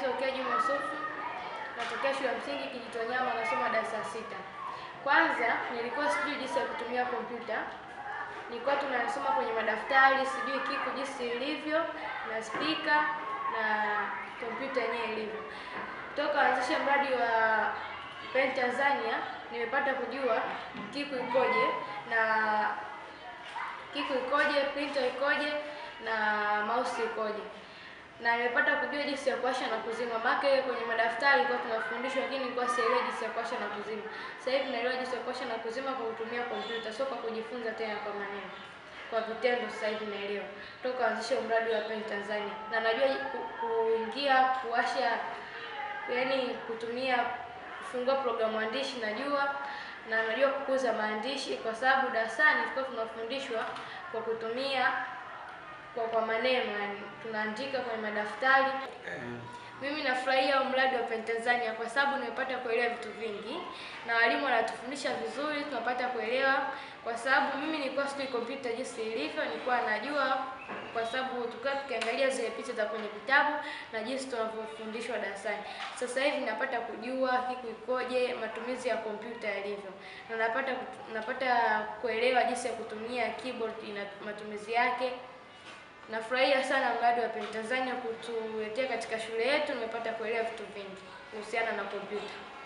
naitwa Rukia Juma Yusufu, natokea shule ya msingi Kijitonyama, nasoma darasa la sita. Kwanza nilikuwa sijui jinsi ya kutumia kompyuta, nilikuwa tunasoma kwenye madaftari, sijui kiku jinsi ilivyo na spika na kompyuta yenyewe ilivyo. Toka anzishe mradi wa Pen Tanzania nimepata kujua kiku ikoje na kiku ikoje, printer ikoje na mouse ikoje na nimepata kujua jinsi ya kuwasha na kuzima. Maana kwenye madaftari kwa tunafundishwa, lakini nilikuwa sielewi jinsi ya kuwasha na kuzima. Sasa hivi naelewa jinsi ya kuwasha na kuzima kwa kutumia kompyuta, sio kwa kujifunza tena kwa maneno, kwa vitendo. Sasa hivi naelewa toka anzisha mradi wa Pen Tanzania, na najua ku- kuingia kuwasha, yani kutumia kufungua programu andishi najua, na najua kukuza maandishi, kwa sababu darasani tulikuwa tunafundishwa kwa kutumia kwa kwa maneno yani tunaandika kwenye madaftari. Mimi nafurahia huu mradi wa Pen Tanzania kwa sababu nimepata kuelewa vitu vingi na walimu wanatufundisha vizuri, tunapata kuelewa kwa sababu mimi nilikuwa sijui kompyuta jinsi ilivyo, nilikuwa najua kwa sababu tulikuwa tukiangalia zile picha za kwenye vitabu na jinsi tunavyofundishwa darasani. Sasa hivi napata kujua kiku ikoje, matumizi ya kompyuta yalivyo, na napata kut- napata kuelewa jinsi ya kutumia keyboard ina matumizi yake. Nafurahia sana mradi wa Pen Tanzania kutuletea katika shule yetu, nimepata kuelewa vitu vingi kuhusiana na kompyuta.